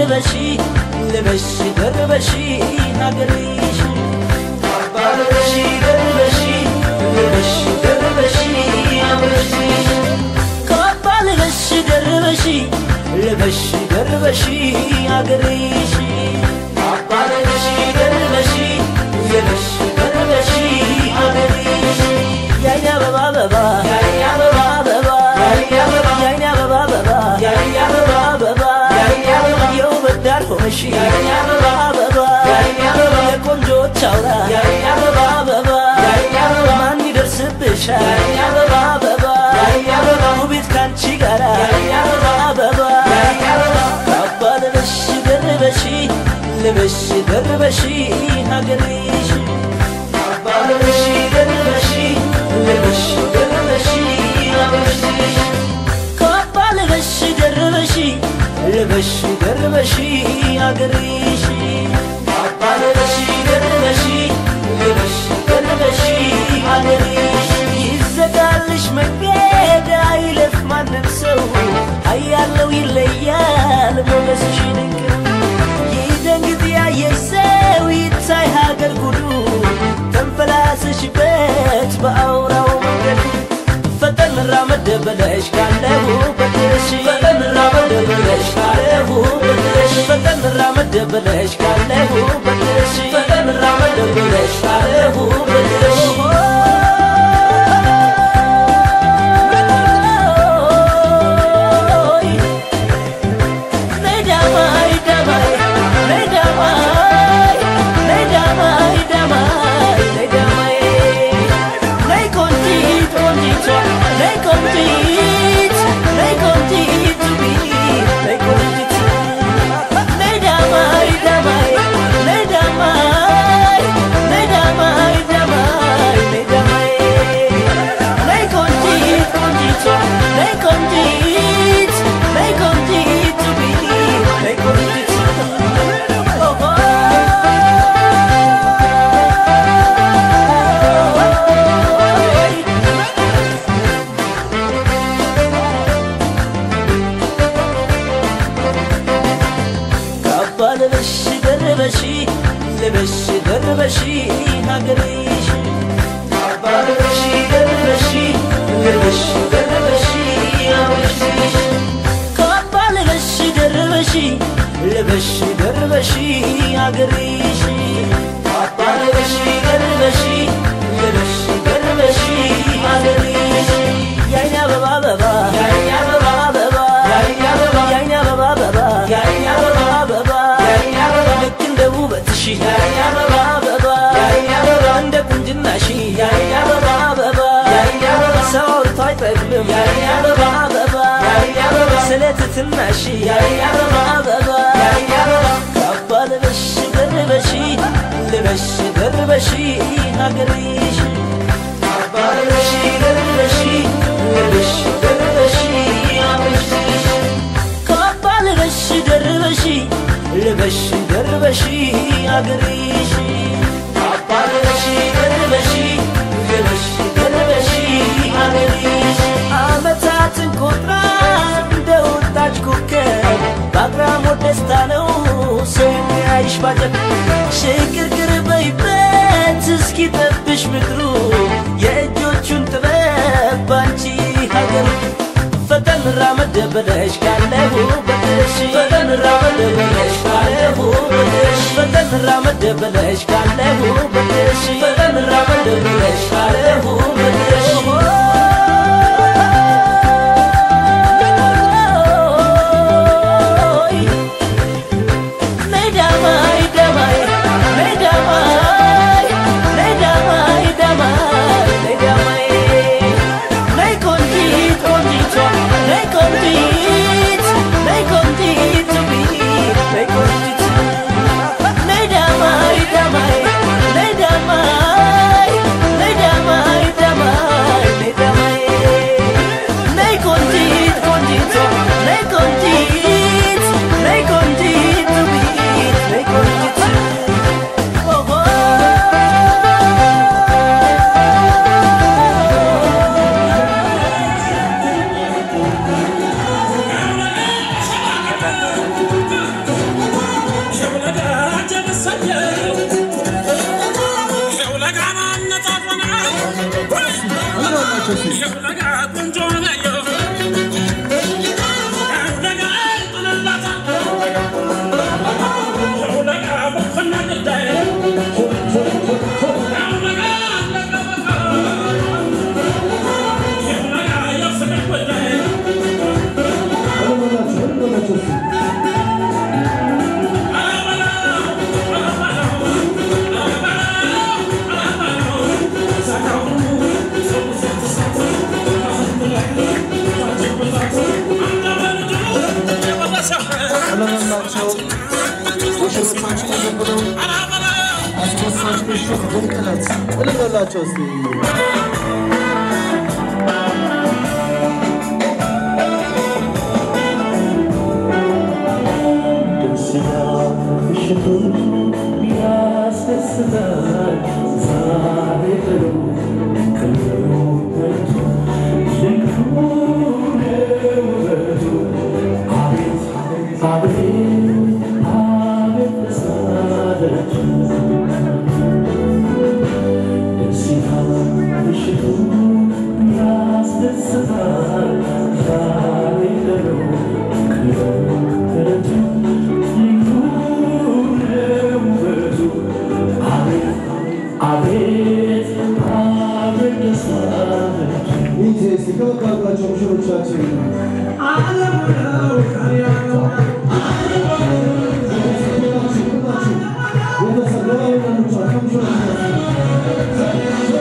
ልበሺ ልበሽ ደርበሺ ሀገርሽ ካባ ልበሺ ደርበሺ ልበሽ ደርበሺ ሀገርሽ ካባ ልበሽ ደርበሺ ልበሽ ደርበሺ ሀገርሽ ካባ ልበሺ ደርበሺ ልበሽ ደርበሺ ሀገርሽ የአይኔ አበባ አበባ የአይኔ አበባ አበባ የአይኔ አበባ አበባ የአይኔ አበባ አበባ የውበት ዳር ሆነሽ የአይኔ አበባ አበባ የቆንጆች አውራ የአይኔ አበባ አበባ ማን ይደርስብሻል የአይኔ አበባ አበባ ውቤት ካንቺ ጋራ የአይኔ አበባ አበባ ካባ ልበሽ ደርበሺ ልበሽ ደርበሺ ሀገርሽ ካባ ልበሽ ደርበሺ ልበሽ ደርበሺ ሀገርሽ ካባ ልበሽ ደርበሺ ልበሽ ደርበሺ ሀገርሽ ካባ ልበሽ ደርበሺ ልበሽ ደርበሺ ሀገርሽ ይዘጋልሽ መንገድ አይለፍ ማንም ሰው አያለው ይለያል ሞገስሽ ድንቅ ነው ይደንግጥ ያየሽ ሰው ይታይ ሀገር ጉዱ ተንፈላሰሽበት በአውራው መንገድ ፈጠን ራመድ ብለሽ ካለሁበትሽ ፈጠን ራመድ ብለሽ ካለሁበትሽ ፈጠን ራመድ ብለሽ ካለሁበትሽ ፈጠን ራመድ ብለሽ ካለሁበትሽ ካባ ልበሽ ደርበሺ ልበሽ ደርበሺ ሀገርሽ ካባ ልበሽ ደርበሺ ልበሽ ደርበሺ ሀገርሽ ካባ ልበሽ ደርበሺ ልበሽ ደርበሺ ሀገርሽ ካባ ልበሽ ደርበሺ ልበሽ ደርበሺ ሀገርሽ የአይኔ አበባ አበባ የአይኔ አበባ አበባ የአይኔ አበባ የአይኔ አበባ አበባ የአይኔ አበባ አበባ ልክ እንደ ውበትሽ የአይኔ አበባ አበባ እንደ ቁንጅናሽ የአይኔ አበባ አበባ ሰው አውርቶ አይጠግብም የአይኔ አበባ አበባ ስለ ትትናሽ የአይኔ አበባ አበባ ካባ ልበሽ ደርበሺ ልበሽ ደርበሺ ሀገርሽ ካባ ልበሽ ደርበሺ ልበሽ ደርበሺ ሀገርሽ ካባ ልበሽ ደርበሺ ልበሽ ደርበሺ ሀገርሽ ካባ ልበሽ ደርበሺ ልበሽ ደርበሺ ሀገርሽ አመታትን ቆጥራ እንደ ወጣች ኮከብ በአግራሞት ደስታ ነው ሰው የሚያይሽ ባጀብ ሽግርግር በይበት እስኪ ጠብሽ ምድሩ የእጆቹን ጥበብ ባንቺ ሀገሩ ፈጠን ራመድ ብለሽ ካለሁበትሽ ፈጠን ራመድ ብለሽ ካለሁበትሽ ፈጠን ራመድ ብለሽ ካለሁበትሽ ፈጠን ራመድ ብለሽ ካለሁበትሽ Lay down my, lay down my, lay down my, lay down my, የምሽቱ ድምቀት እልበላቸው እስቲ ይህ እስቲ ከወጣባቸው ሙሽሮቻችን ቤተሰብ ለባሎቻቸው ከሙሽሮቻችን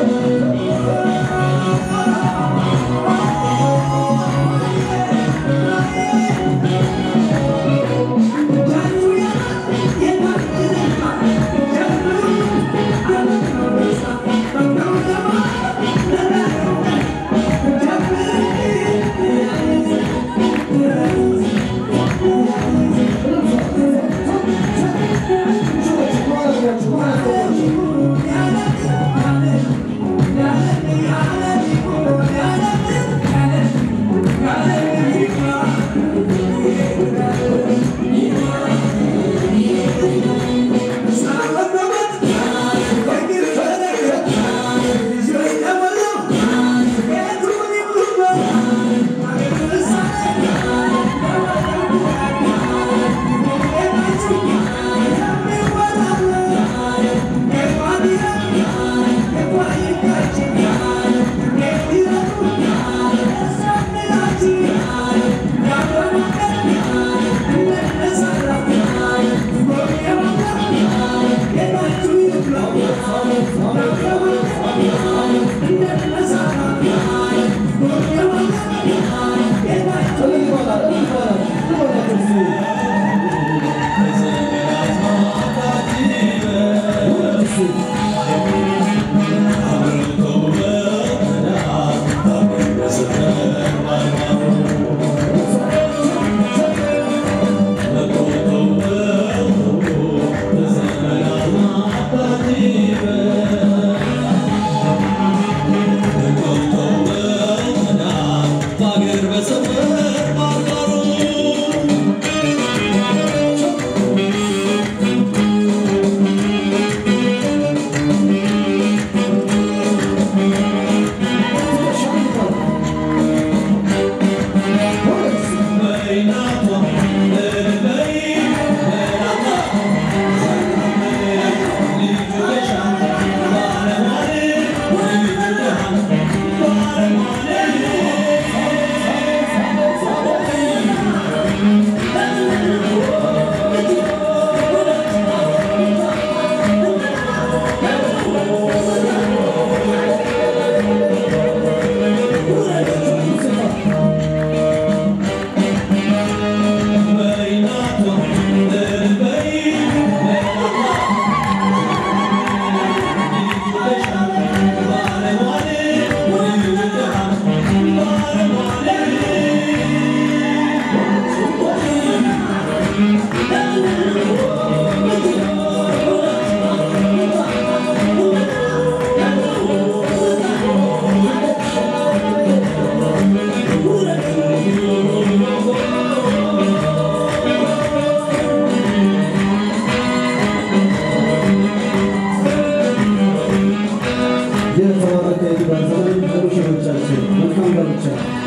የተባረከ የትዳር ዘመን ለሙሽሮቻችን መልካም ጋብቻ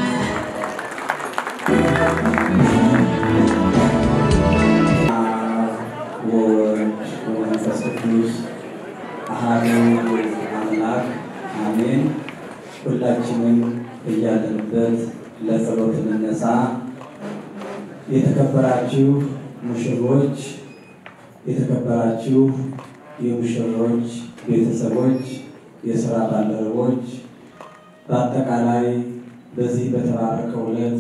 ወወልድ ወመንፈስ ቅዱስ አሐዱ አምላክ አሜን። ሁላችንም እያለንበት ለጸሎት እንነሳ። የተከበራችሁ ሙሽሮች፣ የተከበራችሁ የሙሽሮች ቤተሰቦች፣ የስራ ባልደረቦች፣ በአጠቃላይ በዚህ በተባረከው ዕለት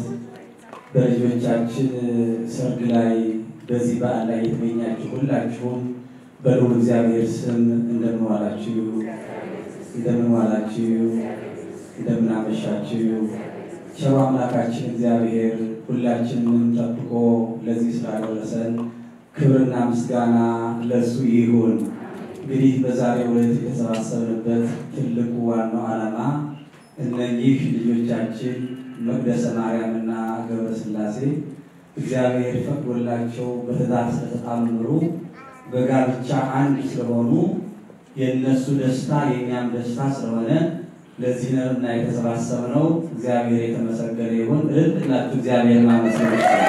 በልጆቻችን ሰርግ ላይ በዚህ በዓል ላይ የተገኛችሁ ሁላችሁም በልዑል እግዚአብሔር ስም እንደምን ዋላችሁ? እንደምን ዋላችሁ? እንደምን አመሻችሁ? ቸሩ አምላካችን እግዚአብሔር ሁላችንም ጠብቆ ለዚህ ስላደረሰን ክብርና ምስጋና ለእሱ ይሁን። እንግዲህ በዛሬው ዕለት የተሰባሰብንበት ትልቁ ዋናው ዓላማ እነኚህ ልጆቻችን መቅደሰ ማርያምና ገብረ ሥላሴ እግዚአብሔር ፈቅዶላቸው በትዳር ስለተጣመሩ በጋብቻ አንድ ስለሆኑ የእነሱ ደስታ የእኛም ደስታ ስለሆነ ለዚህ ነውና የተሰባሰብነው። እግዚአብሔር የተመሰገነ ይሁን። እልል ብላችሁ እግዚአብሔር ማመስገን ይችላል።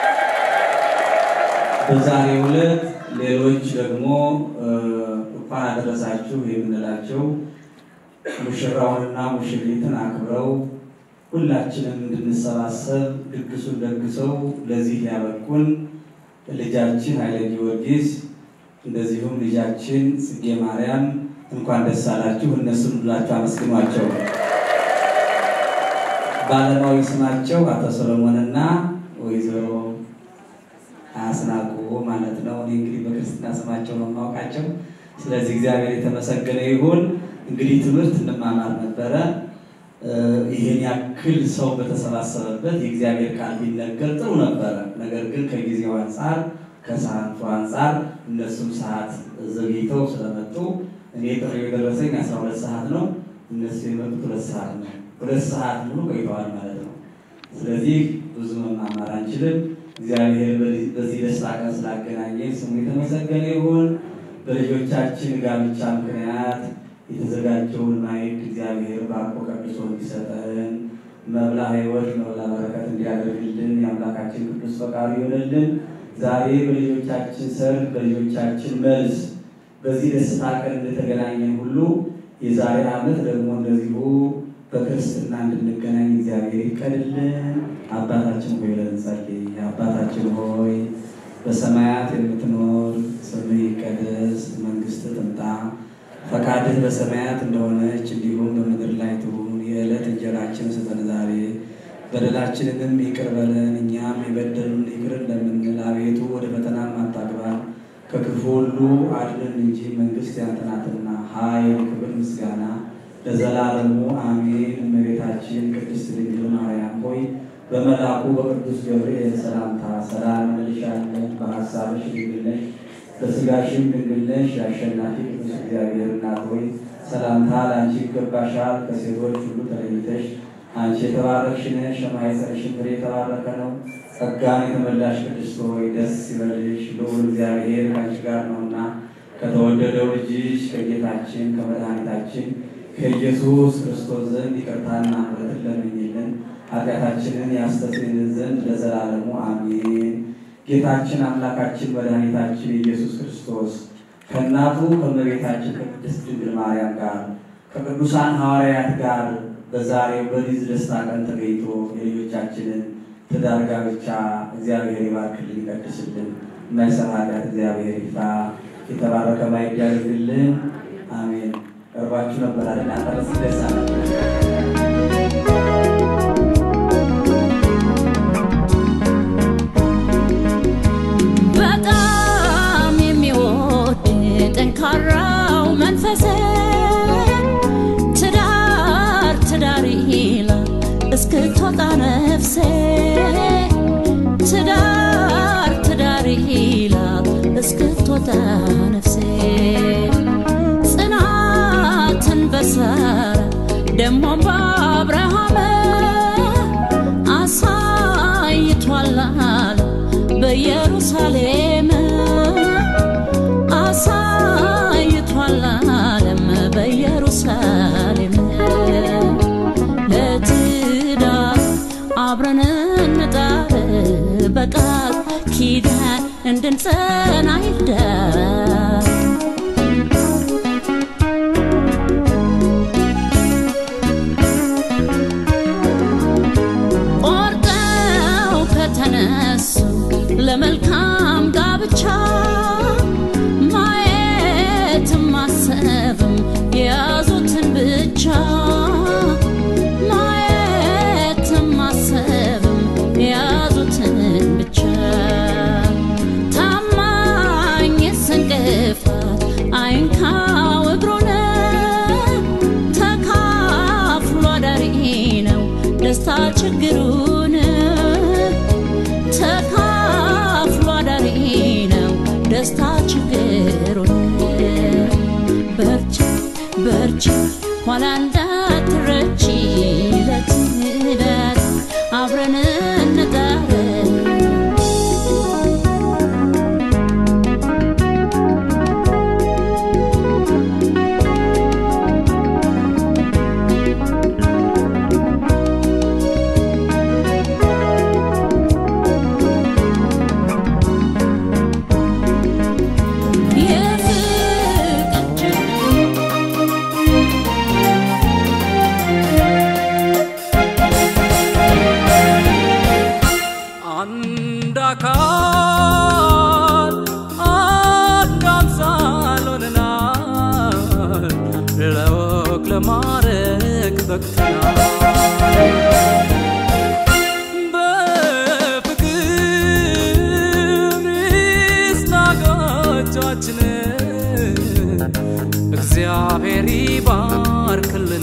በዛሬው ዕለት ሌሎች ደግሞ እንኳን አደረሳችሁ የምንላቸው ሙሽራውንና ሙሽሪትን አክብረው ሁላችንም እንድንሰባሰብ ድግሱን ደግሰው ለዚህ ያበቁን ልጃችን ኃይለ ጊዮርጊስ እንደዚሁም ልጃችን ጽጌ ማርያም እንኳን ደስ አላችሁ። እነሱን ብላችሁ አመስግኗቸው። በዓለማዊ ስማቸው አቶ ሰሎሞንና ወይዘሮ አስናቁ ማለት ነው። እኔ እንግዲህ በክርስትና ስማቸው ነው የማውቃቸው። ስለዚህ እግዚአብሔር የተመሰገነ ይሁን። እንግዲህ ትምህርት እንማማር ነበረ። ይህን ያክል ሰው በተሰባሰበበት የእግዚአብሔር ቃል ቢነገር ጥሩ ነበረ። ነገር ግን ከጊዜው አንጻር ከሰዓቱ አንጻር እነሱም ሰዓት ዘግይተው ስለመጡ እኔ ጥሪው የደረሰኝ አስራ ሁለት ሰዓት ነው። እነሱ የመጡት ሁለት ሰዓት ነው። ሁለት ሰዓት ሙሉ ቆይተዋል ማለት ነው። ስለዚህ ብዙ መማማር አንችልም። እግዚአብሔር በዚህ ደስታ ቀን ስላገናኘ ስሙ የተመሰገነ ይሁን። በልጆቻችን ጋብቻ ምክንያት የተዘጋጀውን ማዕድ እግዚአብሔር ባርኮ ቀድሶ እንዲሰጠን መብላ ሕይወት መብላ በረከት እንዲያደርግልን የአምላካችን ቅዱስ ፈቃዱ ይሆንልን። ዛሬ በልጆቻችን ሰርግ፣ በልጆቻችን መልስ በዚህ ደስታ ቀን እንደተገናኘን ሁሉ የዛሬ ዓመት ደግሞ እንደዚሁ በክርስትና እንድንገናኝ እግዚአብሔር ይቀድልን። አባታችን ሆይ ብለን እንጸልይ። አባታችን ሆይ በሰማያት የምትኖር ስምህ ይቀደስ፣ መንግስትህ ትምጣ ፈቃድህ በሰማያት እንደሆነች እንዲሁም በምድር ላይ ትሁን። የዕለት እንጀራችን ስጠን ዛሬ፣ በደላችንንም ይቅር በለን እኛም የበደሉን ይቅር እንደምንል፣ አቤቱ ወደ ፈተናም አታግባን ከክፉ ሁሉ አድነን እንጂ መንግስት ያንተ ናትና፣ ኃይል፣ ክብር፣ ምስጋና ለዘላለሙ አሜን። እመቤታችን ቅድስት ድንግል ማርያም ሆይ በመልአኩ በቅዱስ ገብርኤል ሰላምታ ሰላም እንልሻለን። በሀሳብሽ ድንግል ነሽ በስጋሽም ድንግል ነሽ። የአሸናፊ ቅዱስ እግዚአብሔር እናት ሆይ ሰላምታ ለአንቺ ይገባሻል። ከሴቶች ሁሉ ተለይተሽ አንቺ የተባረክሽ ነሽ፣ የማኅፀንሽም ፍሬ የተባረከ ነው። ጸጋን የተመላሽ ቅድስት ሆይ ደስ ይበልሽ፣ ልዑል እግዚአብሔር ከአንቺ ጋር ነውና ከተወደደው ልጅሽ ከጌታችን ከመድኃኒታችን ከኢየሱስ ክርስቶስ ዘንድ ይቅርታና ምሕረትን ለምኝልን ኃጢአታችንን ያስተሰርይልን ዘንድ ለዘላለሙ አሜን። ጌታችን አምላካችን መድኃኒታችን ኢየሱስ ክርስቶስ ከእናቱ ከእመቤታችን ከቅድስት ድንግል ማርያም ጋር ከቅዱሳን ሐዋርያት ጋር በዛሬው በዚህ ደስታ ቀን ተገኝቶ የልጆቻችንን ትዳር ጋብቻ እግዚአብሔር ይባርክልን፣ ይቀድስልን። የማይሰራ ኃጢአት እግዚአብሔር ይፍታ። የተባረከ ማዕድ ያድርግልን። አሜን። ቀርባችሁ ነበር አይደል? አንተረስ ደስ አለ በጣም የሚወድ ጠንካራው መንፈስ ትዳር ትዳር ይላል እስክትወጣ ነፍሴ ትዳር ትዳር ይላል እስክትወጣ ነፍሴ ጽናትን በሳራ ደሞም በአብርሃም አሳይቷል አለ በኢየሩሳሌም አሳይቷል ዓለም በኢየሩሳሌም ለትዳር አብረን እንጣር በቃል ኪዳን እንድንጸና ይዳር ቆርጠው ከተነሱ ለመልካም ጋብቻ ማየትም ማሰብም የያዙትን ብቻ ማየትም ማሰብም የያዙትን ብቻ ታማኝ ስንቅፋ ደስታ ችግሩን በርቺ በርቺ ኋላ እንዳትረቺ ለት ለት አብረን እንጣረን የፍቅር አንድ አካል አንድ አምሳል ሆነናል ለወግ ለማረግ በቅተናል በፍቅር ስናጋጃችን እግዚአብሔር ይባርክልን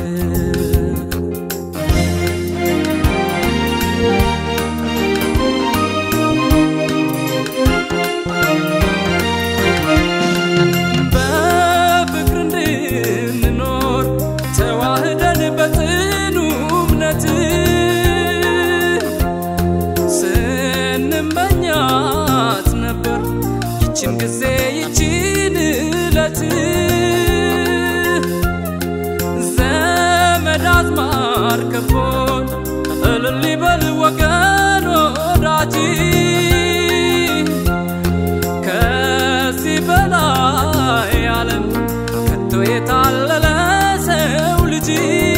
በፍቅር እንድንኖር ተዋህደን በጽኑ እምነት ስንመኛት ነበር ይችን ጊዜ ይችን እለት ዘመድ አዝማድ ከቦን እልል ይበል ወገን ወዳጅ ከዚህ በላይ ዓለም ከቶ የታለለ ሰው ልጅ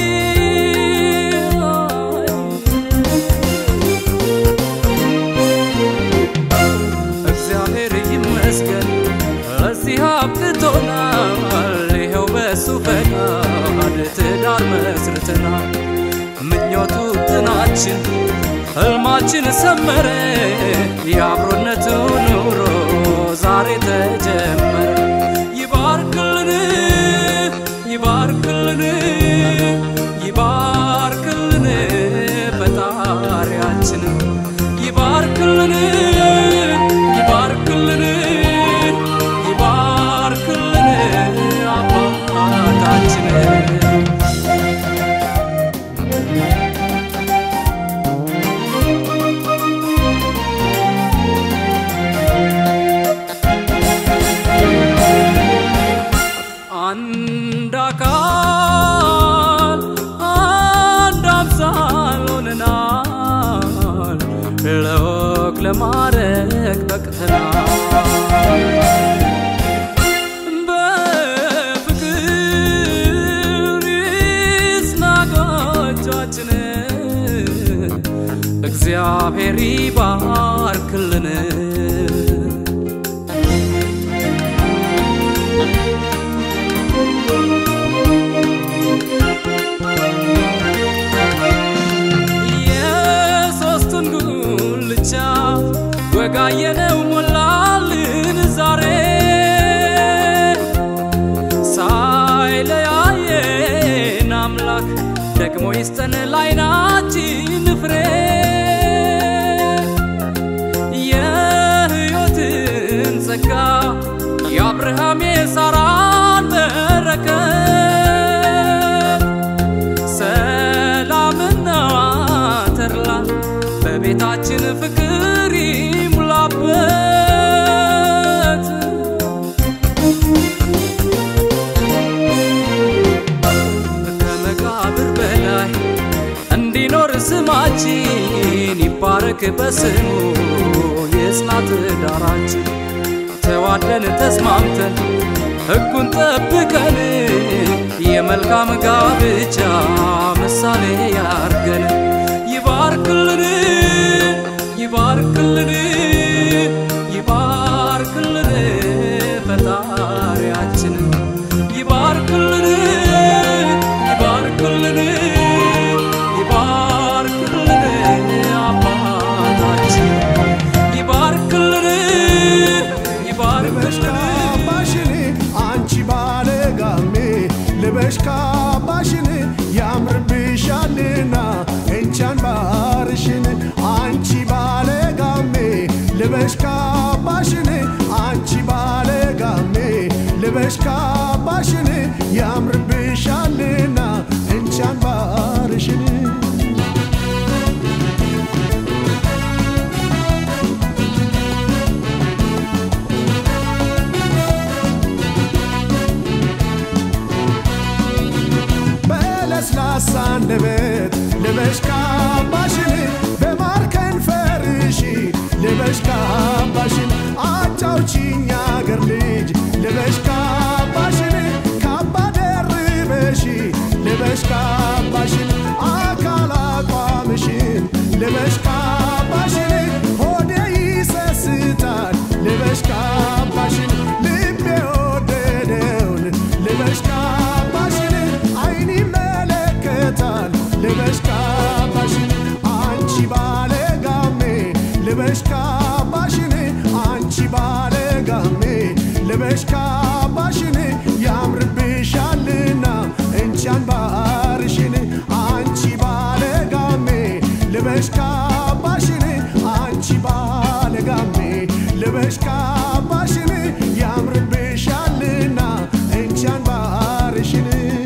እግዚአብሔር ይመስገን ለዚህ አብቅቶናል። ይኸው በሱ ፈቃድ ትዳር መስርተናል። ምኞቱ ጥናችን ህልማችን ሰመረ። የአብሮነቱ ኑሮ ዛሬ ተጀመረ። ይባርክልን ይባርክልን ይባርክልን ፈጣሪያችን ይባርክልን ይባርክልን ይባርክልን አባታችን አንድ አካል አንድ አምሳል ሆነናል ለወግ ለማረግ በቅተናል በፍቅር ስናጎቻችን እግዚአብሔር ይባርክልን የሶስቱን ጉልቻ ወጋየነው ሞላልን ዛሬ ሳይለያየን አምላክ ደግሞ ይስጠን ላይናችን ፍሬ የሕይወትን ጸጋ የአብርሃም የሳራን በረከት ሰላምና ተድላ በቤታችን ፍቅር ይሙላበት ከመቃብር በላይ እንዲኖር ስማችን ይባረክ በስሙ የጽናት ዳራችን ተዋደን ተስማምተን ሕጉን ጠብቀን የመልካም ጋብቻ ምሳሌ ያርገን ይባርክልን ይባርክልን ይባርክልን ፈጣሪያችን ይባርክልን ይባርክልን ይባርክልን አባታችን ይባርክልን ይባርክልን ካባሽን አንቺ ባለጋሜ ልበሽ ካባሽን ያምርብሻልና እንቻን ባርሽን አንቺ ባለጋሜ ልበሽ ካባሽን አንቺ ልበሽ ካባሽን ያምርብሻልና እንቻን ባርሽን በለስላሳ አንደበት ልበሽ ካባሽን በማር ከንፈርሽ ልበሽ ካባሽን አጫውቺኝ አገር ልጅ ልበሽ ካባሽን ካባ ደርበሽ ልበሽ ካባሽን አካል አቋምሽን ልበሽ ካባሽን ሆዴ ይሰስታል ልበሽ ካባሽን ልቤ ወደደውን ልበሽ ካባሽን አይን ይመለከታል ልበሽ ካባሽን አንቺ ባለ ጋሜ ልበሽ ካባሽን አንቺ ባለ ጋሜ ልበሽ ካባሽን ያምርብሻልና እንቻን ባርሽን አንቺ ባለ ጋሜ ልበሽ ካባሽን አንቺ ባለ ጋሜ ልበሽ ካባሽን ያምርብሻልና እንቻን ባርሽን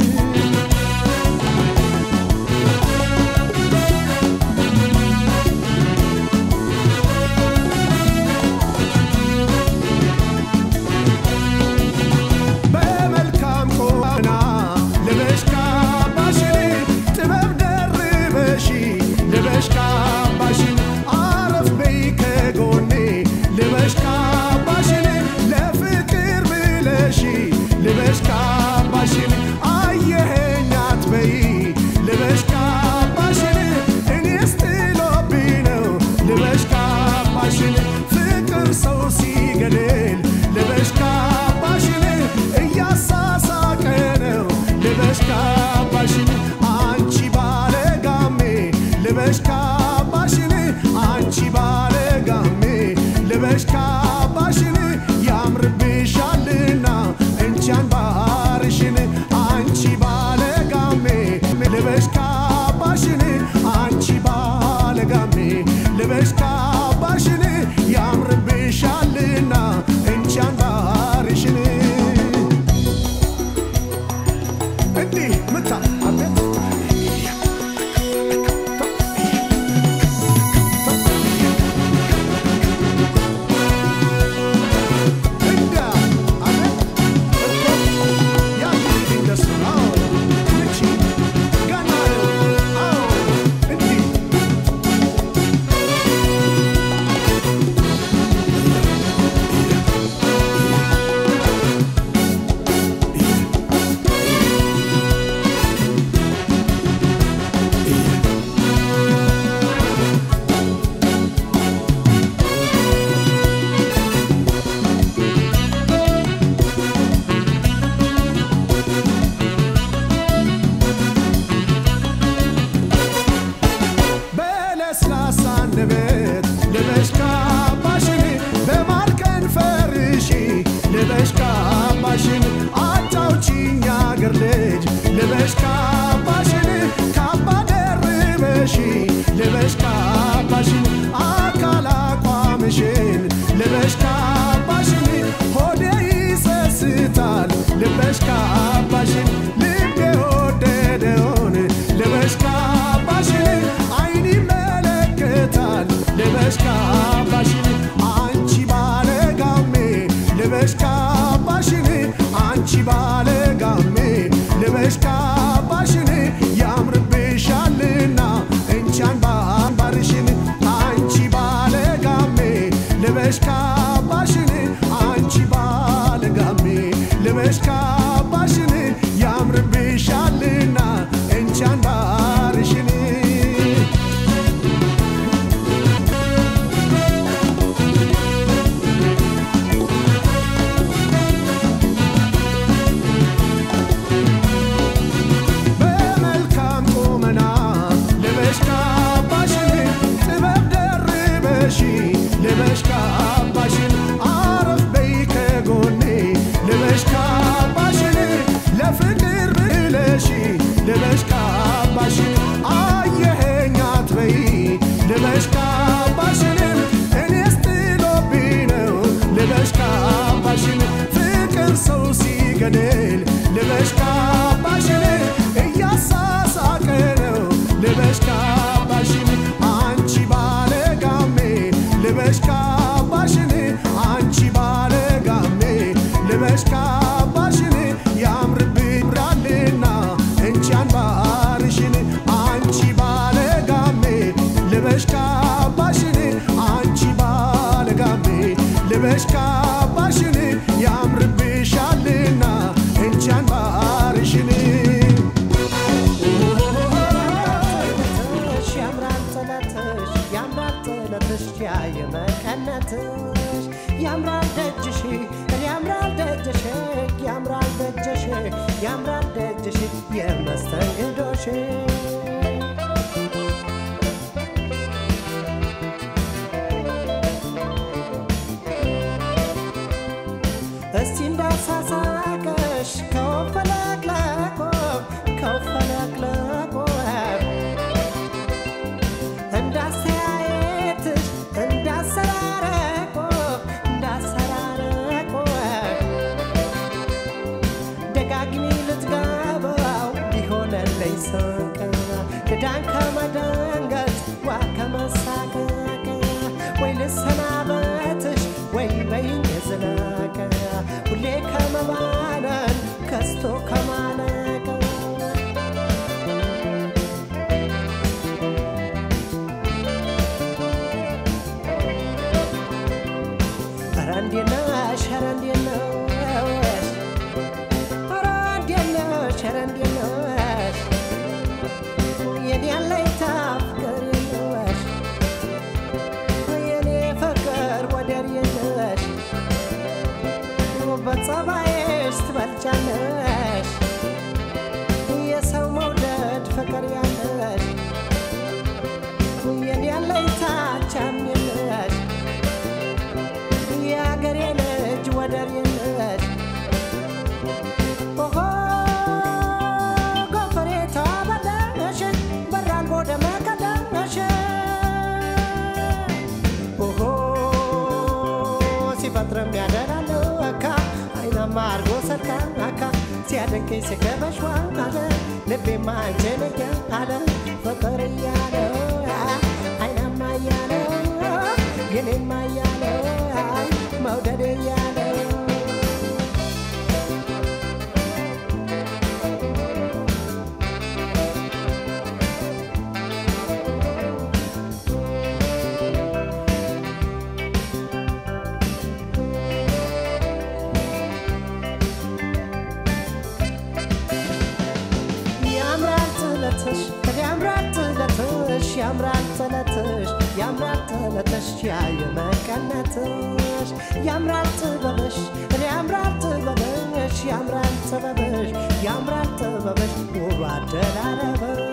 በመልካም ቆና ልበሽ ካባሽን ጥበብ ደርበሽ ልበሽ ካባሽን አረፍ በይ ከጎኔ ልበሽ ካባሽን ለፍቅር ብለሽ ልበሽ ካባሽን አየኸኝ አትበይ ልበሽ ካባሽን እኔስ ጥሎብኝ ነው ልበሽ ካባሽን ፍቅር ሰው ሲገድል ልበሽ ካባሽን እያሳሳቀ ነው ልበሽ ካባሽን አንቺ ባለ ጋሜ ልበሽ ካባሽን አንቺ ባለ ጋሜ ልበሽ ካባሽን ያምርብሻልና እንቻን ባርሽን አንቺ ባለ ጋሜ ልበሽ ካባሽን አንቺ ባለ ጋሜ ልበሽ ካባሽን ያምርብሻልና እንቻን ባርሽን እንዲህ ምታ አቤት እንዳ አቤት እኮ ያንቺ እንደሱ አዎ እቺ ገና ነው አዎ እንዲህ በለስላሳ አንደበት ልበሽ ካባሽን በማር ከንፈርሽ ልበሽ ካባሽን አጫውቺኝ አገር ልጅ ልበሽ ካባሽን ካባ ደርበሽ ልበሽ ካባሽን አካል አቋምሽን ልበሽ ካባሽን ሆዴ ይሰስታል ልበሽ ካባሽን ልቤ ወደደውን ልበሽ ካባሽን አይን ይመለከታል ልበሽ ካባሽን አንቺ ባለ ጋሜ ልበሽ ካባሽን አንቺ ባለ ጋሜ ልበሽ ካባሽን ያምርብሻልና እንቻን ባንባርሽን አንቺ ባለ ጋሜ ልበሽ ካባሽን አንቺ ባለ ጋሜ ልበሽ ካባሽን ያምርብሻልና እንቻን ባርሽን ጥለትሽ ያየ መቀነትሽ ያምራል ደጅሽ ያምራል ደጅሽ ያምራል ደጅሽ ያምራል ደጅሽ የመስተንግዶሽ እስቲ እንዳሳሳቀሽ ከወፈለቅለቆ ከወፈለቅለቆ እንዳስተያየትሽ እንዳሰራረቆ እንዳሰራረቆ ደጋግሚ ልትገባው ቢሆነለኝ ስንቅ ድዳን ከመደንገጥ ዋ ከመሳቀቅ ወይ ልሰናበትሽ ወይ በይኝ ዝለቅ ሁሌ ከመባነን ከስቶ ከማለቅ ኧረ እንዴት ነሽ ኧረ እንዴት ነሽ ኧረ እንዴት ነሽ ኧረ እንዴት ነሽ የኔ አለኝታ ፍቅር የለሽ የኔ ፍቅር ወደር የለሽ በጸባይሽ ትበልጫለሽ የሰው መውደድ ፍቅር ያለሽ የኔ አለኝታ ቻም የለሽ የአገሬ ልጅ ወደር የለሽ ኦሆ ጎፈሬ ተበለሽ በራልቦ ደመቀደሽ ኦሆ ሲፈጥርም ያደራለው አካ አይናማ አርጎ ሰርካ አካ ሲያደንቀኝ ሲገበሽ አለ ልቤማ አንቺን አለ ፍቅር እያለው አይናማ እያለው የኔማ እያለው መውደድ እያለው ያምራል ጥለትሽ ያምራል ጥለትሽ ያምራል ጥለትሽ ያምራል ጥለትሽ ያየ መቀነትሽ ያምራል ጥበብሽ ያምራል ጥበብሽ ያምራል ጥበብሽ ያምራል ጥበብሽ ውብ አደራረብሽ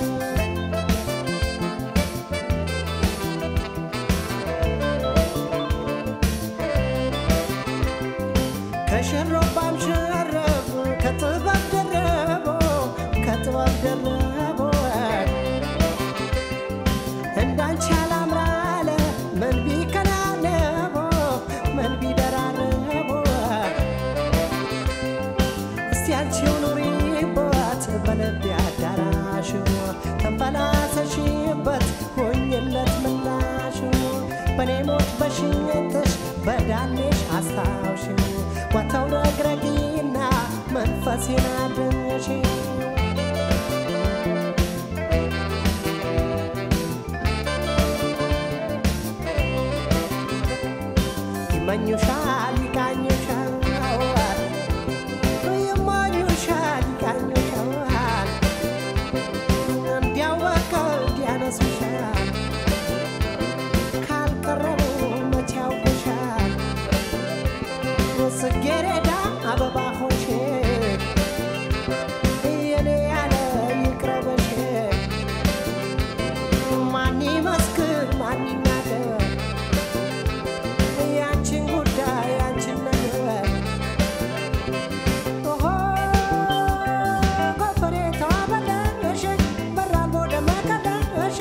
ከሽሮባም ሸረብ ከጥበብ ደረቦ ከጥበብ ደረቦ እንዳንቺ አላምራለ ምን ቢከናነቦ ምን ቢደራረቦ እስቲ አንቺው ኑሪበት በልቤ አዳራሽ ተንፈላሰሽበት ሆኝለት ምላሽ በኔ ሞት በሽኝትሽ በዳሌሽ አስታውሽ ወተው ረግረጊና መንፈሴን አድንሽ ይመኙሻል ይቃኙሻል ይመኙሻል ይቃኙሻል እንዲያወቀ እንዲያነሱሻል ካልቀረቡ መቼ ያውቁሻል ጽጌረዳ አበባ ሆንሽ የኔ ያለ ይቅረበሽ ማን ይመስክር ማን ይናገር ያንቺን ጉዳይ ያንቺን ነገር ኦሆ ጎፈሬ ተበለሽ በራልቦ ደመቀለሽ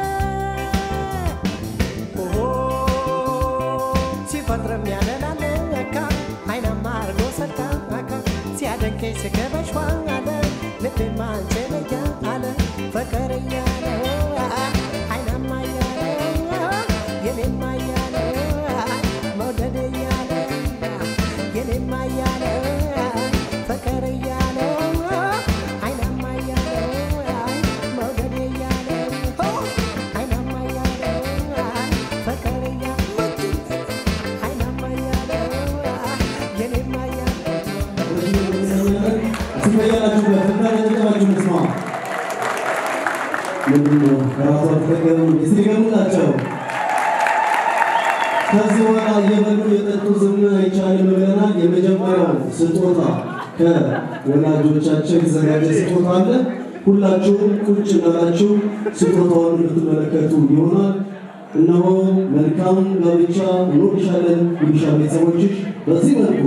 ኦሆ ሲፈጥርም ያለላለ ለካ አይናማ አርጎ ሰርካ አካ ሲያደንቀኝ ስገበሽ ዋለ ልቤማ አንቺን እያለ ፍቅር እያለ አይናማ እያለ የኔማ እያለ መውደድ እያለ የኔማ እያለ ፍቅር እያለ አይናማ እያለ መውደድ እያለ አይናማ እያለ ፍቅር እያለ አይናማ እያለ የኔማ እያለ ትመያላችሁበት እና ለጭቀባችሁ ንስማ ምንድን ነው ከራሷ ተጠቀሙ እስቲ ገሙላቸው ከዚህ በኋላ እየበሉ የጠጡ ዝም አይቻልም ብለናል። የመጀመሪያው ስጦታ ከወላጆቻቸው የተዘጋጀ ስጦታ አለ። ሁላችሁም ቁጭ እንዳላችሁ ስጦታውን የምትመለከቱ ይሆናል። እነሆ መልካም ጋብቻ እንወድሻለን ይሉሻ ቤተሰቦችሽ በዚህ መልኩ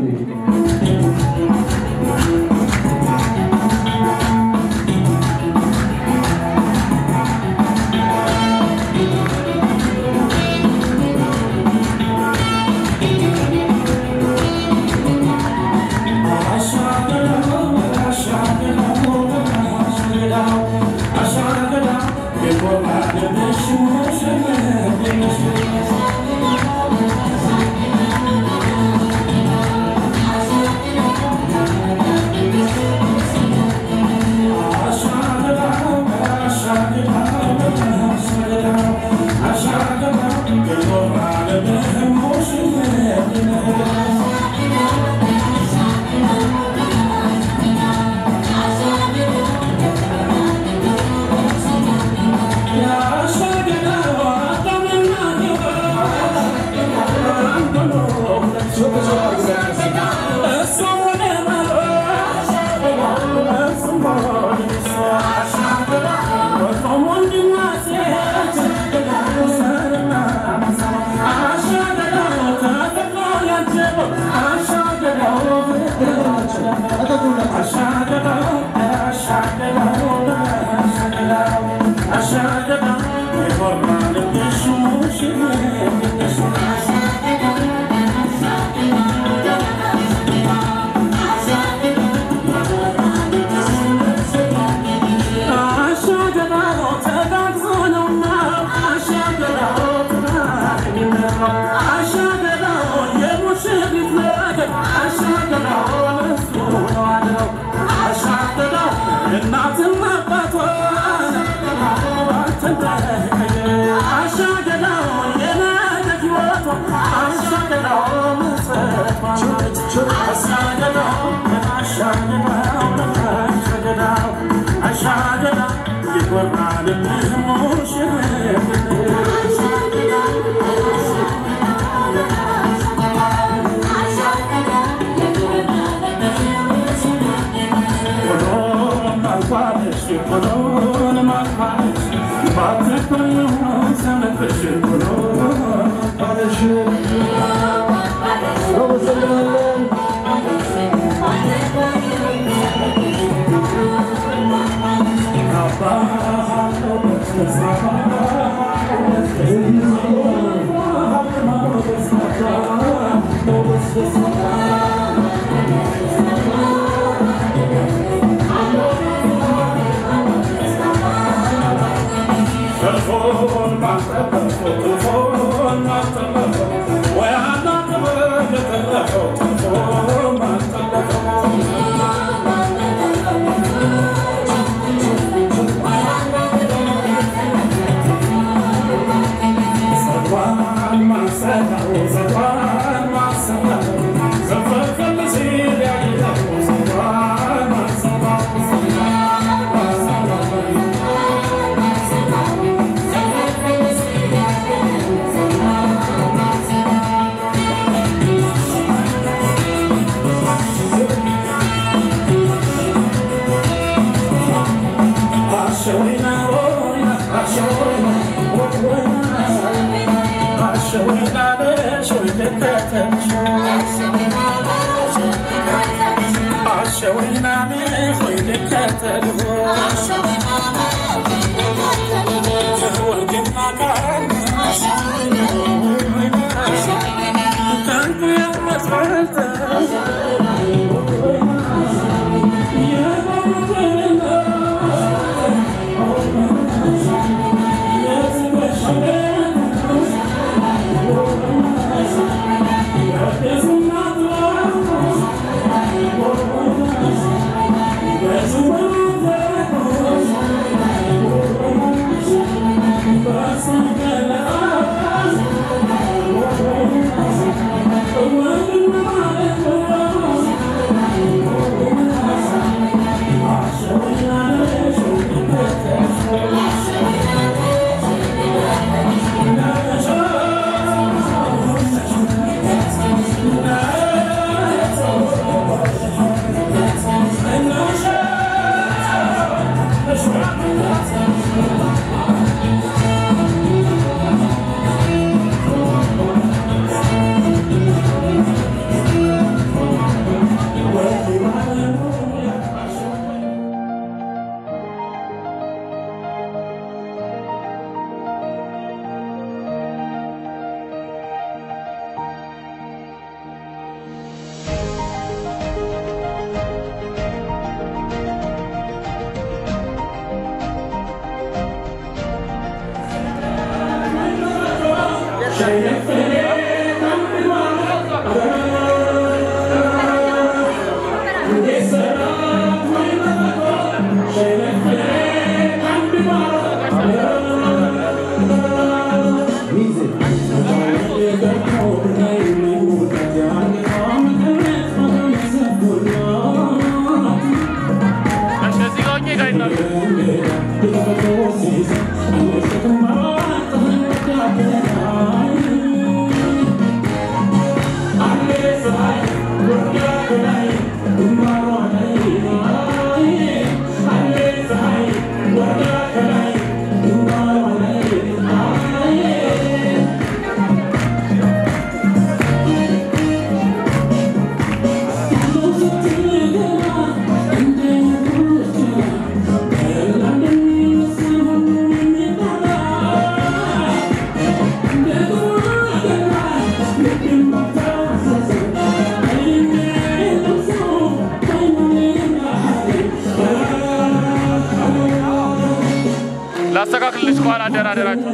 Yes, ላስተካክልልሽ በኋላ አደራደራችሁ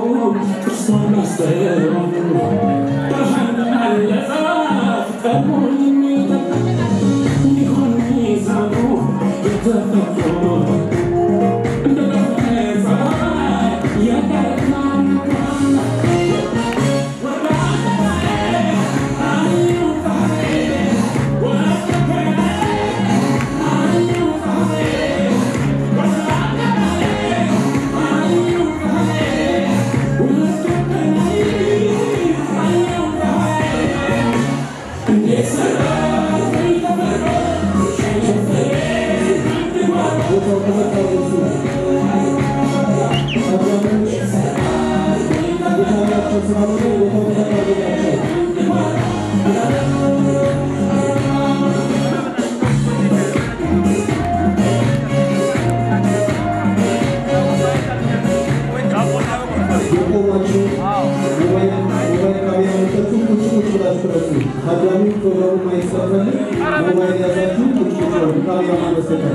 የቆማችሁ ሞባይል ሞባይል ካሜራ መጠጡ ቁጭ ቁጭ ብላችሁ ቅረጹ። ታዳሚ ፕሮግራሙ ማየት ስለፈልግ ሞባይል ያዛችሁ ቁጭ ቁጭ በሉ ካሜራ ማን በስተቀር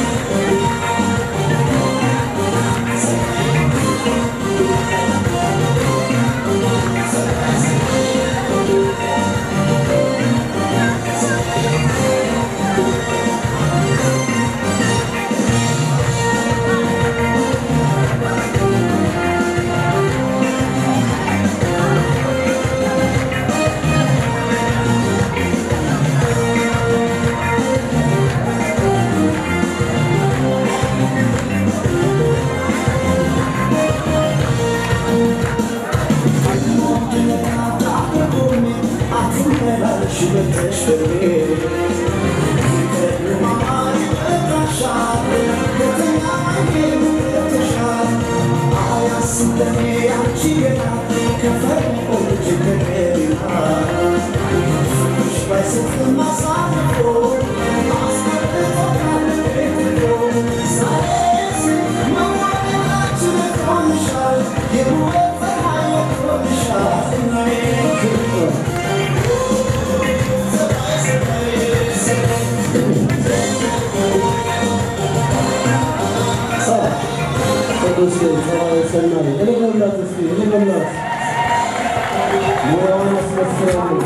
Thank ቅዱስ ሰናይ እልልላት እስኪ እልልላት ሙያውን አስመስክራለሁ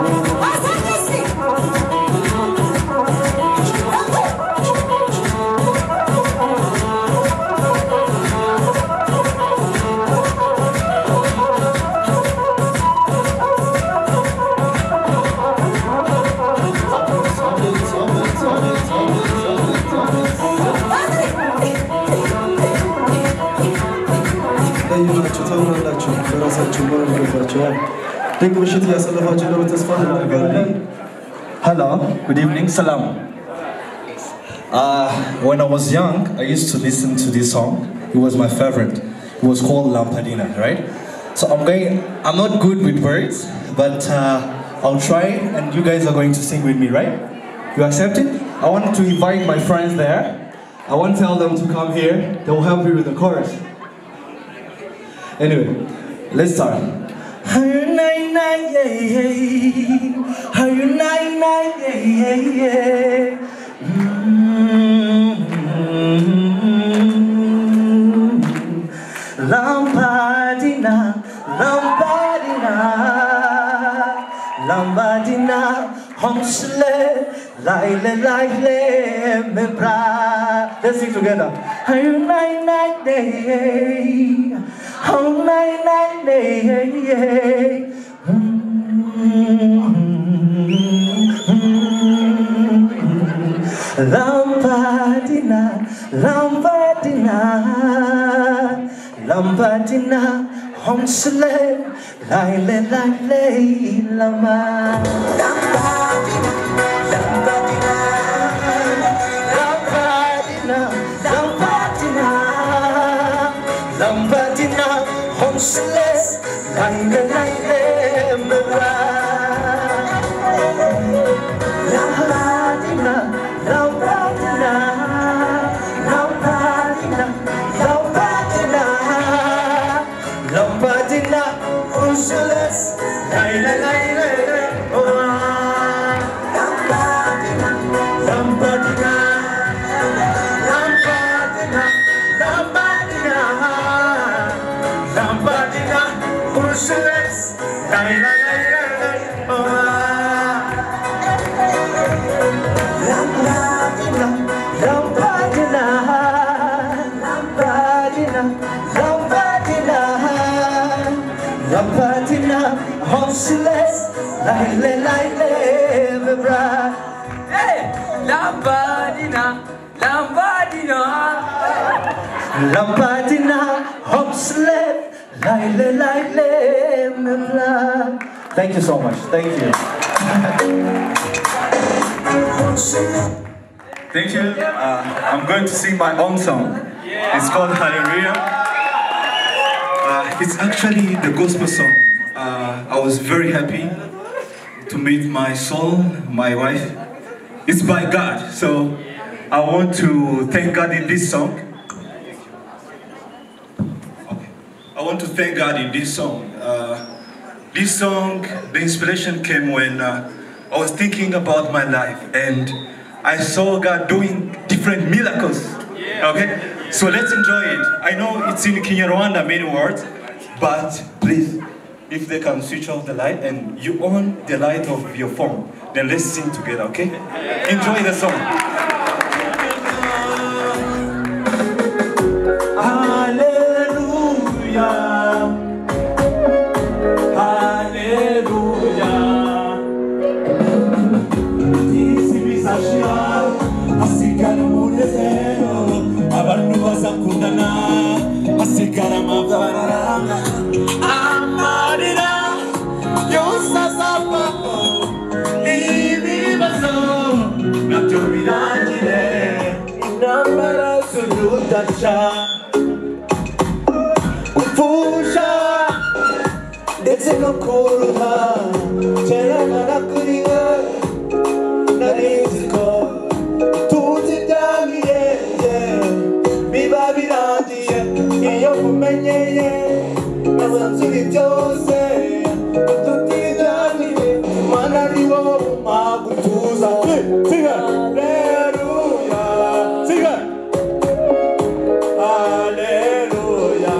ለይናችሁ ታምናላችሁ፣ በራሳችሁ መሆን ይገባችኋል። ድንቅ ምሽት እያሳለፋችሁ እንደሆነ ተስፋ እናደርጋለን። Hello, good evening, salam. Uh, when I was young, I used to listen to this song. It was my favorite. It was called Lampadina, right? So I'm going. I'm not good with words, but uh, I'll try, and you guys are going to sing with me, right? You accept it? I want to invite my friends there. I want to tell them to come here. They will help me with the chorus. Anyway, let's start. Are you nine nine yeah yeah? Are you nine nine yeah yeah yeah? Mm. Lampadina, Lampadina, Lampadina, Homsle, Laile, Laile, Membra. Let's sing together. Are you nine nine day? Oh nine nine day. Lampadina, Lampadina, Lampadina, Homsle, Laile, Laile, Lama. Lampadina, Lampadina, Lampadina, Lampadina, Lampadina, Homsle, Laile, Laile, Lama. Lampadina, Lampadina, Lampadina, Lampadina, Lampadina, Usules, Laila, Laila, Lampadina, Lampadina, Lampadina, Lampadina, Lampadina, Usules, Laila, Laila, Lampadina, Lampadina, Lampadina, Lampadina, Lampadina, Homsiles, Laile, Laile, Mebra. Hey! Lampadina, Lampadina. Lampadina, Homsiles, Laile, Laile, Mebra. Thank you so much. Thank you. Thank you. Uh, I'm going to sing my own song. It's called Hallelujah. Uh, it's actually the gospel song. Uh, I was very happy to meet my soul, my wife. It's by God, so I want to thank God in this song. Okay. I want to thank God in this song. Uh, this song, the inspiration came when uh, I was thinking about my life and I saw God doing different miracles. Okay? So let's enjoy it. I know it's in Kinyarwanda, many words, but please, if they can switch off the light and you on the light of your phone, then let's sing together, okay? Enjoy the song. Hallelujah. Hallelujah. Isi bizashira hasigara umunezero abantu bazakundana hasigara amafaranga amarira yose azavaho ibibazo nabyo birangire intambara z'urudaca gupfusha ndetse no kuruha cerana kuriwe narizi ko tuzi ibyabirenge biba birangiye iyo mumenyeye bazanzura byose tutijyanire mana ari wo umpa gutuza siga aleluya siga aleluya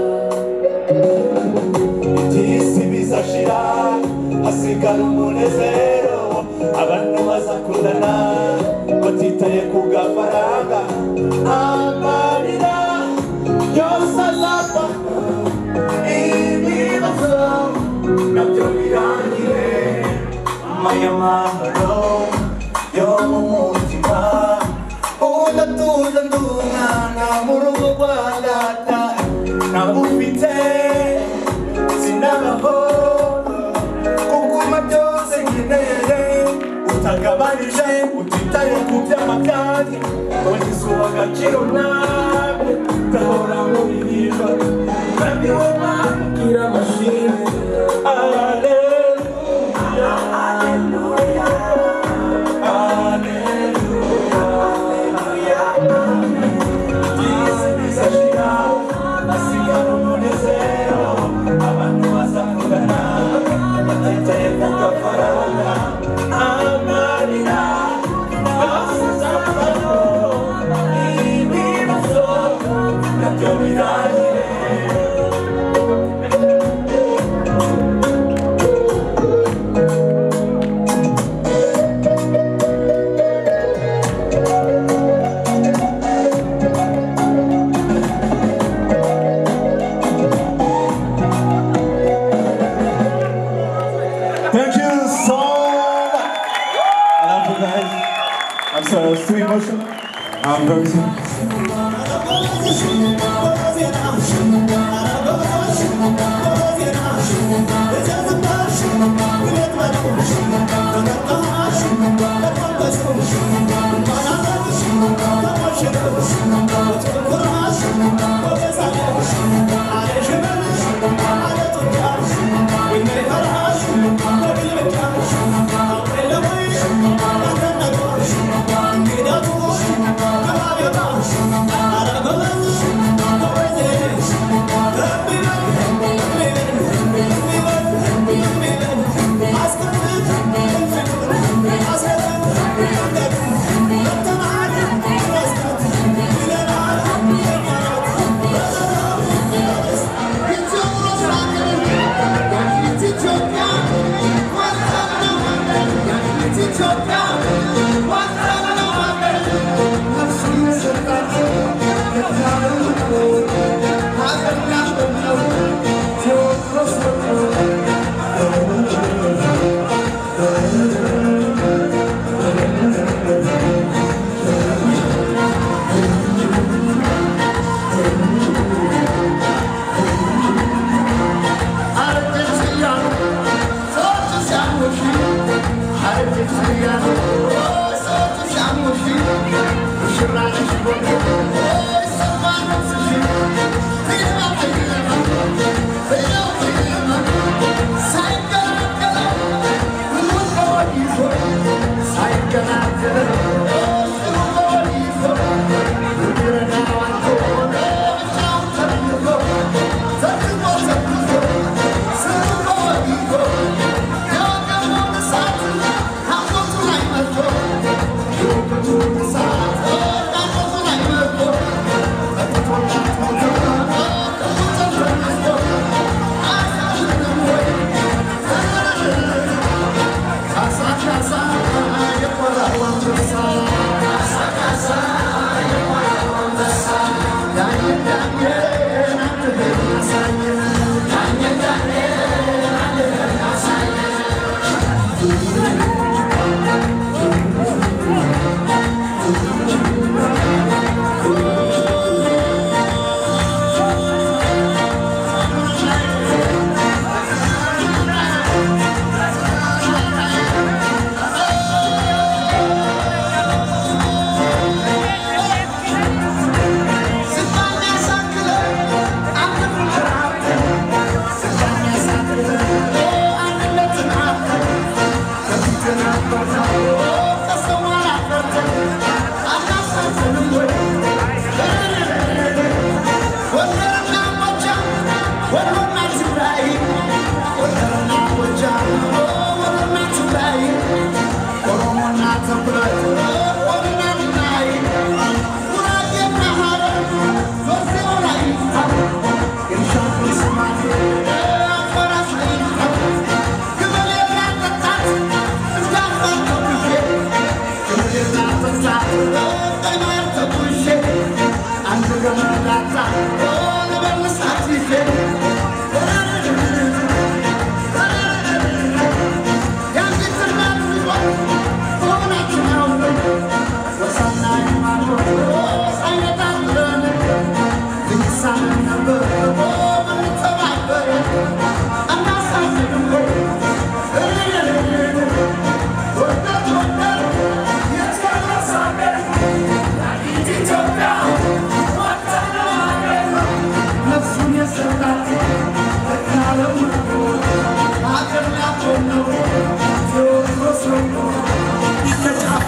iby'isi bizashira hasigara umunezero abantu bazakundana batitaye ku gafaranga amarira yose azapfa ibibazo nabyo birangire maya mahoro yo mu mutima udatuza ndi umwana mu rugo rwa data ntabufite sinabaho kuguma byose nkeneye utagabanije utitaye ku byama byanjye wagize uwo agaciro nawe gahora muririmba kandi wowe mwabwira amashimwe aleluya aleluya aleluya aleluya byisi bizashira hasigara umunezero abantu bazakundana batitaye ku gafaranga amarira yose azavaho ibibazo nabyo birangire Thank you so much. I love you guys. I'm sorry, I was too emotional. I'm very sorry. Thank you.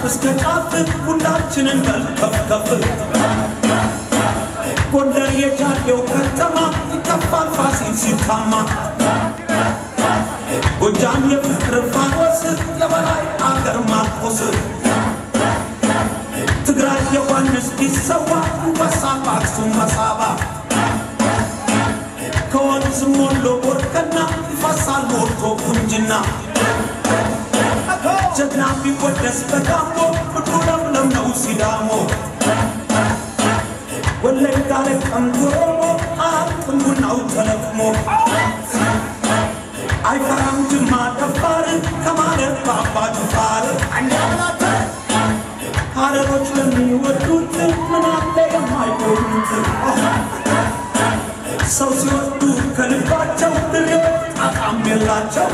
እስከ ጫፍ ሁላችንን በል ከፍ ከፍ ጎንደር የጃሌው ከተማ ይከፋል ፋሲል ሲታማ ጎጃም የፍቅር ፋኖስ የበላይ አገር ማርቆስ ትግራይ ዮሐንስ ቢሰዋ አንበሳ በአክሱም መሳባ ከወንዝ ሞሎ ቦርከና ይፈሳል ሞልቶ ቁንጅና ጀግና ቢወደስ በጋሞ ምድሩ ለምለም ነው ሲዳሞ ወለጋ ለቀምት ኦሮሞ አያልቅም ቡናው ተለቅሞ አይፈራም ጅማ ደፋር ከማለት በአባ ጅፋር ሀረሮች ለሚወዱት ምን አለ የማይጎዱት ሰው ሲወዱ ከልባቸው ድሬዎች ጣጣም የላቸው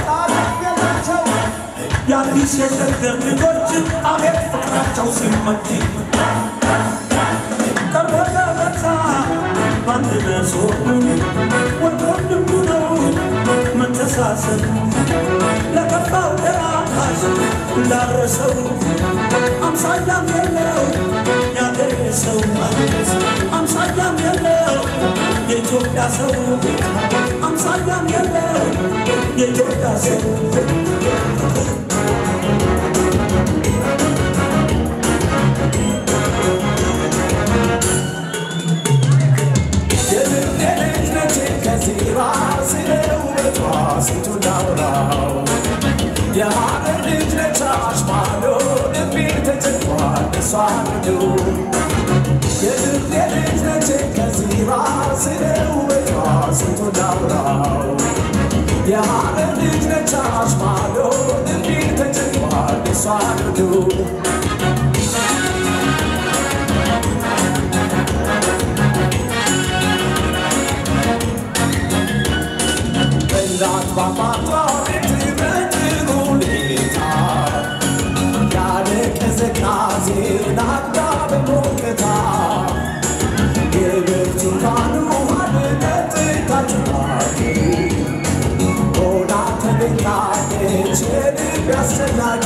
የአዲስ የሸገር ልጆች አቤት ፍቅራቸው ሲመች ቀርቦ ገበታ በአንድ ነሶብ ወዶ ልቡ ነው መተሳሰብ ለከፋው ደራሽ እንዳረሰው አምሳያም የለው ያገሬ ሰው አምሳያም የለው የኢትዮጵያ ሰው አምሳያም የለው የኢትዮጵያ ሰው የሀገር ልጅ ነች አሽማዶ ልቤ ተጨንቋል እሷ ነው የልቤ ልጅ ነች ከዚራ ስለ ውበቷ ስንቱን ላውራው የሀገር ልጅ ነች አሽማዶ ልቤ ተጨንቋል እሷ ነው በላት ባባቷ ቤት በጥሩ ሁኔታ ያለ ቅዝቃዜ ናዳ በሞቅታ የብርቱካኑ ውሃን ጠጥታችኋል ሆና ተገኝታለች የልብ አስፈላጊ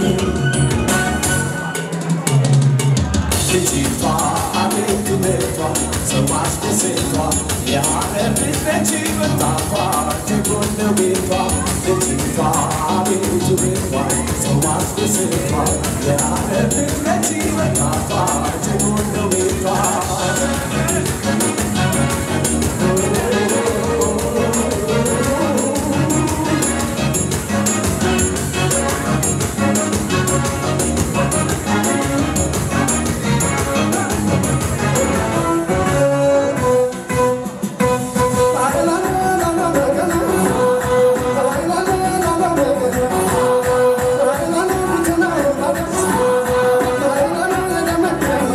ልጅቷ አቤት ውበቷ ሰው አስደስቷ የሀገር ልጅ ነች ወጣቷ ጀጎል ነው ቤቷ ልጅቷ አቤት ውበቷ ሰው አስደስቷ የሀገር ልጅ ነች ወጣቷ ጀጎል ነው ቤቷ Thank you.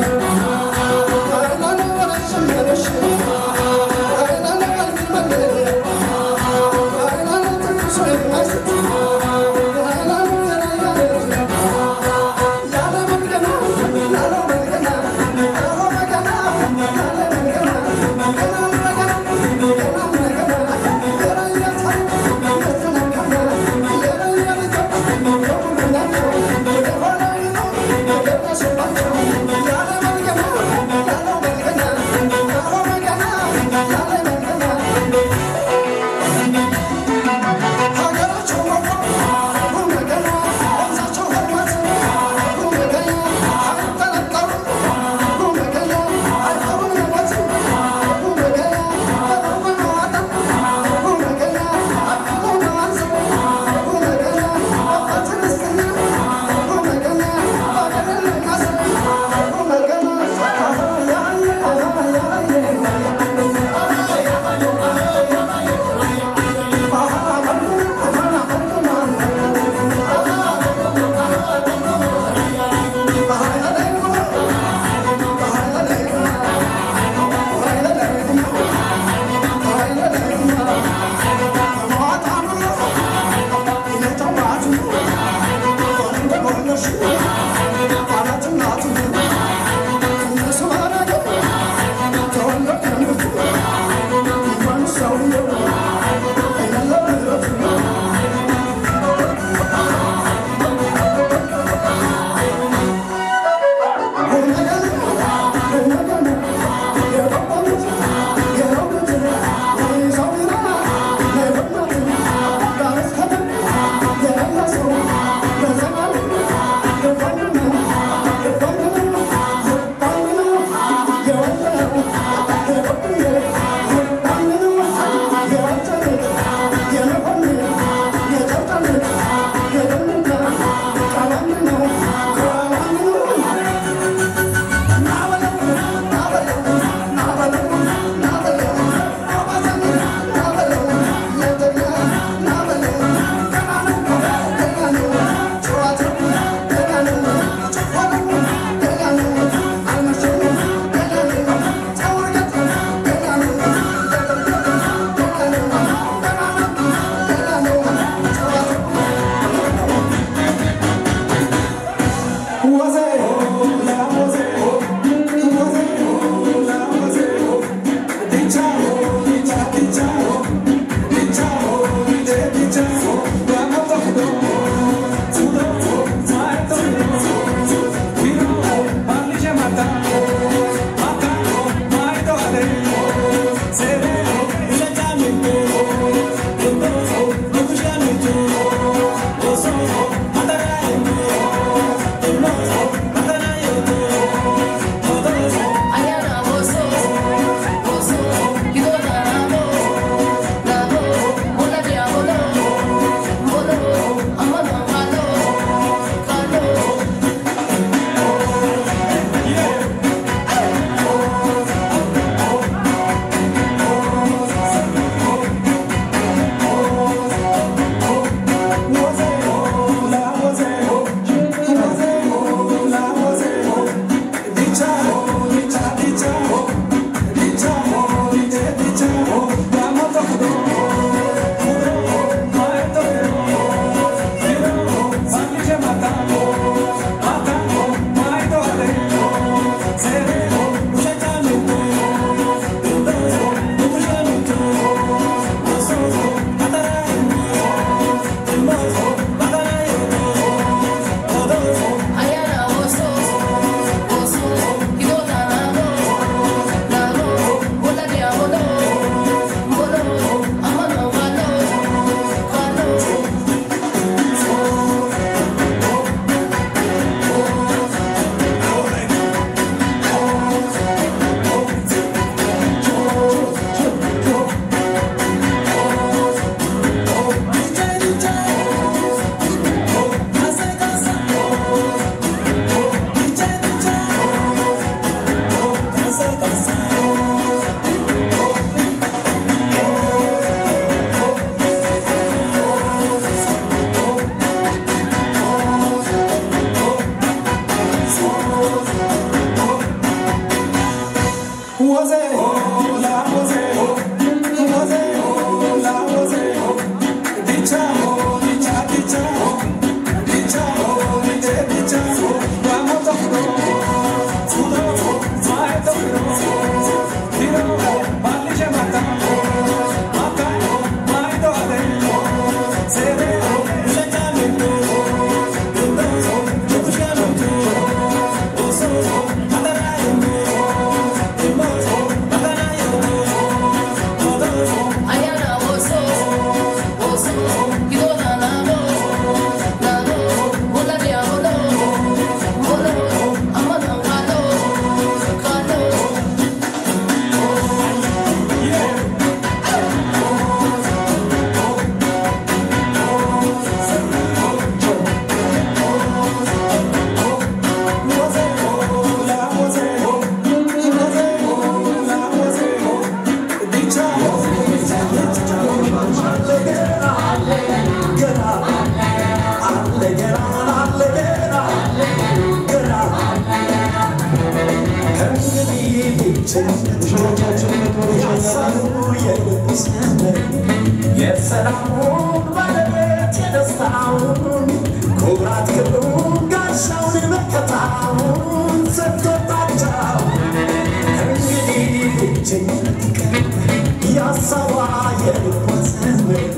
የሰላሙን ባለቤት የደስታውን ኩራት ክብሩን ጋሻውን መከታውን ሰጥቶባቸው እንግዲህ ብቸኝነት ቀር ያሳዋ የልቦሰን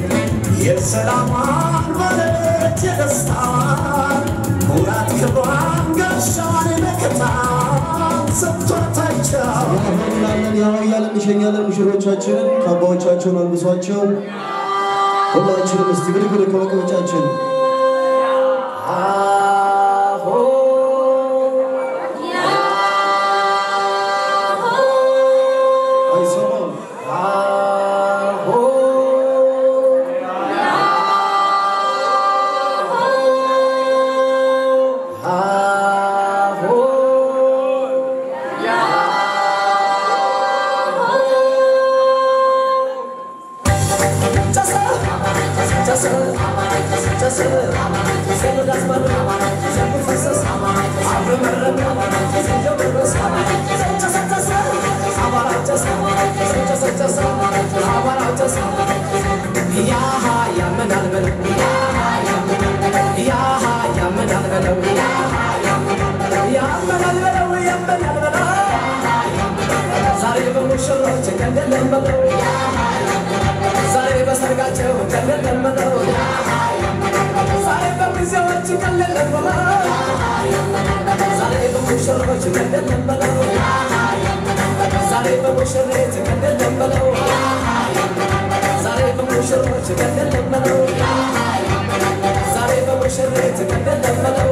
የሰላሟን ባለቤት የደስታዋን ኩራት ክብሯን ጋሻዋን መከታውን ሰጥቶታቸው እናለን ያው እያለን እንሸኛለን ሙሽሮቻችንን ካባዎቻቸውን አልብሷቸው ሁላችንም እስቲ ብድግ ብድግ ከመቀመጫችን አይሰማም ዛሬ በሙሽሮች ቀንደለን በለው ዛሬ በሰርጋቸው ቀንደለን በለው ዛሬ በሚዜዎች ቀንደለን በለው ዛሬ በሙሽሮች ቀንደለን በለው ዛሬ በሙሽሬት ቀንደለን በለው ዛሬ በሙሽሮች ቀንደለን በለው ዛሬ በሙሽሬት ቀንደለን በለው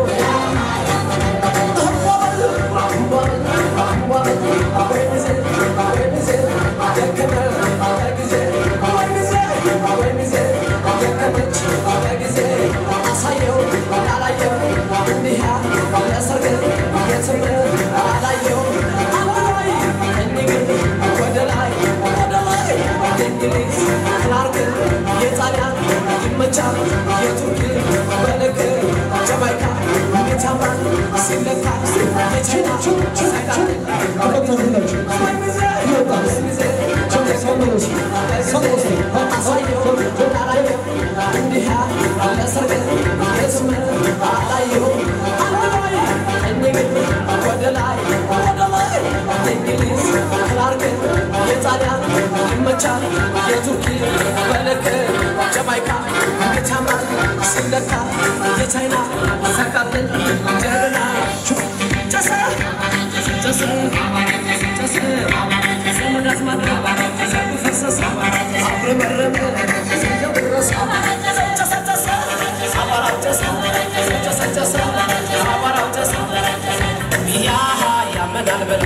የቻይና ሰቃብን ጀግና ጨሰ ጨሰ ጨሰ ዘመድ አዝማድ ዘቡ ፈሰሰ አብረመረመ ደረሰ ጨሰ ጨሰ አቧራው ጨሰ ጨሰ ጨሰ አቧራው ጨሰ ያሃ ያመናል በለው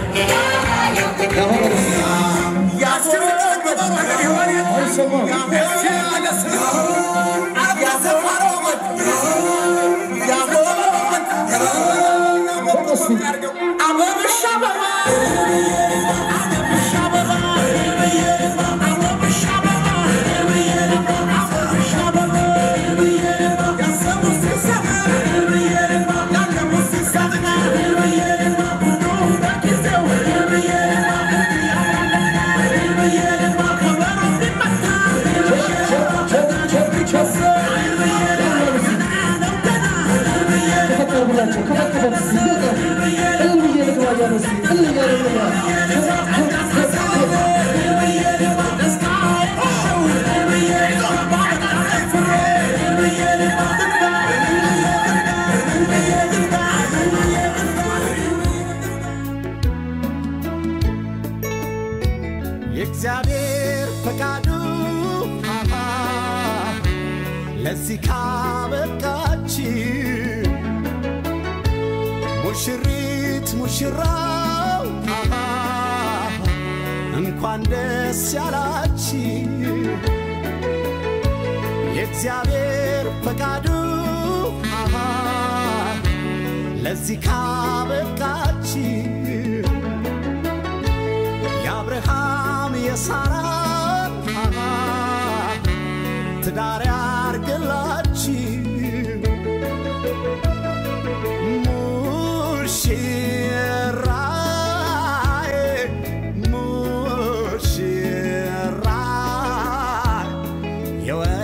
አበባ ለዚህ ካበቃችን ሙሽሪት ሙሽራው አሃ እንኳን ደስ ያላችሁ የእግዚአብሔር ፈቃዱ አሃ ለዚህ ካበቃችሁ የአብርሃም የሳራን አሃ ትዳር ያርግላችሁ ሙሽራዬ ሙሽራዬ የወ